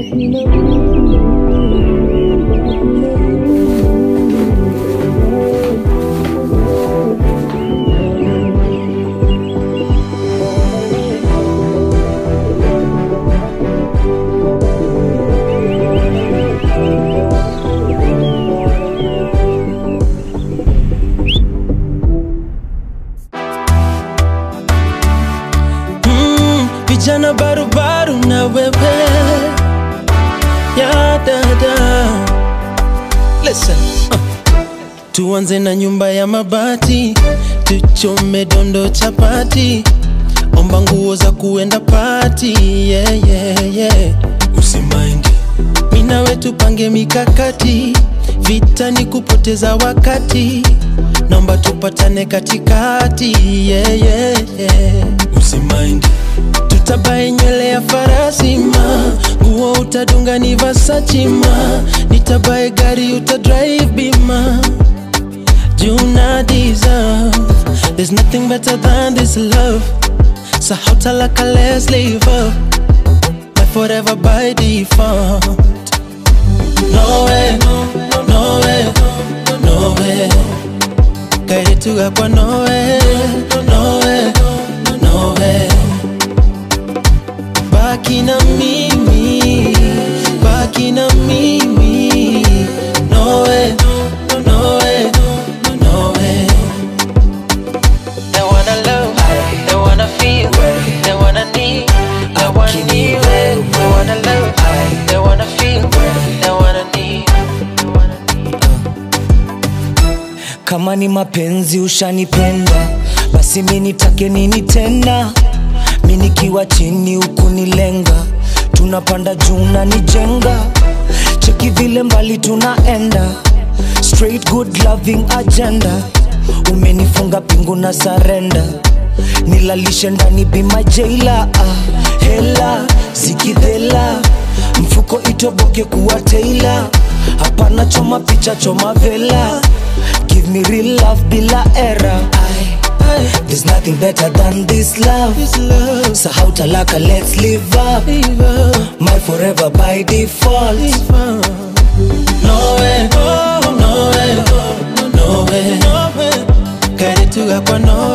mm, vijana barubaru na wewe ya dada Listen, uh. tuanze na nyumba ya mabati tuchome dondo chapati omba nguo za kuenda pati yeah, yeah, yeah. usimaindi minawe tupange mikakati vita ni kupoteza wakati naomba tupatane katikati yeah, yeah, yeah. usimaindi tutabae nywele ya farasi ma nguo utadunga ni Versace ma nitabae gari utadrive bima juna deserve there's nothing better than this love so how talaka let's live up my forever by default no way no way no way kaituga kwa no way no way no way baki na mimi baki na mimi no way no way no way They wanna love, they wanna feel, they wanna need, they wanna need, they wanna love, they wanna feel, they wanna need. kama ni mapenzi ushanipenda basi mi nitake nini tena mi nikiwa chini huku nilenga tunapanda juu na nijenga cheki vile mbali tunaenda straight good loving agenda umenifunga pingu na sarenda nilalishe ndani bima jeila ah, hela zikidhela mfuko itoboke kuwa teila hapana choma picha choma vela give me real love bila era Aye. There's nothing better than this love. This love So how talaka, let's live up. live up My forever by default. no way no way no way kaituga kwa no